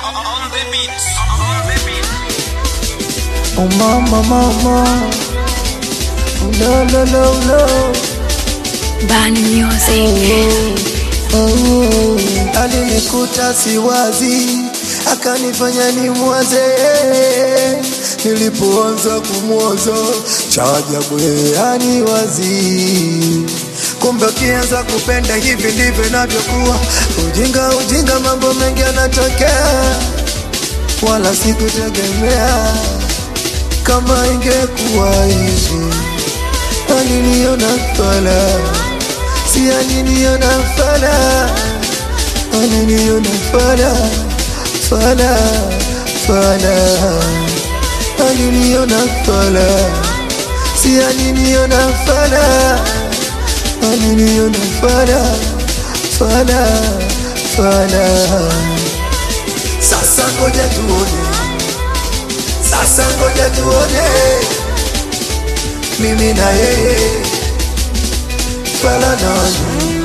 On the beat. On the beat. Oh mama mama Oh no no no no Bani Music. oh, Alinikuta siwazi akanifanya nimwaze nilipoanza kumwaza cha ajabu yeye aniwazi kumbe ukianza kupenda hivi ndivyo inavyokuwa ujinga ujinga mambo mengi yanatokea wala sikutegemea kama ingekuwa hivi aliniona fala si aliniona fala aliniona fala fala fala aliniona fala si aliniona fala aliniona fala fala fala sasa ngoja tuone sasa ngoja tuone mimi na yeye fala nani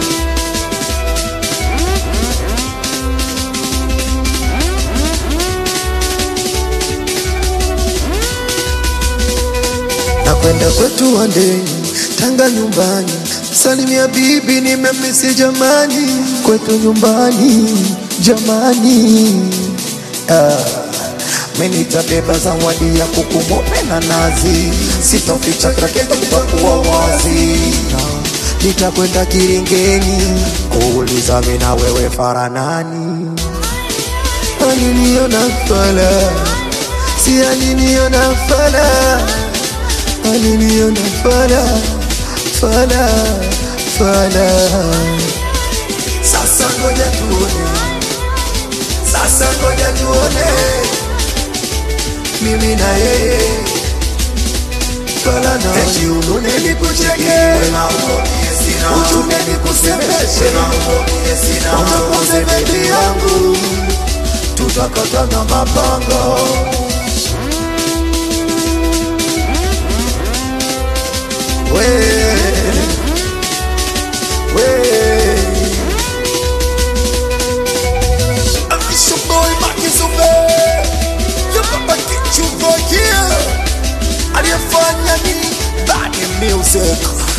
nakwenda kwetu wandeni tanga nyumbani salimia bibi nimemisi jamani kwetu nyumbani jamani ah. Mimi nitabeba zawadi ya kuku mope na nazi, sitoficha kila kitu kitakuwa wazi. Nitakwenda Kiringeni kuuliza mimi na wewe faranani. Aliniona fala, si aliniona fala, aliniona fala, fala, fala. Sasa ngoja tuone, sasa ngoja tuone mimi na yeye fala na eti unune nikucheke uchune nikusemeshe utakoze bebi yangu tutakata na mapanga we we It's your boy Makizube You papa get you for here Aliyefanya ni Bad music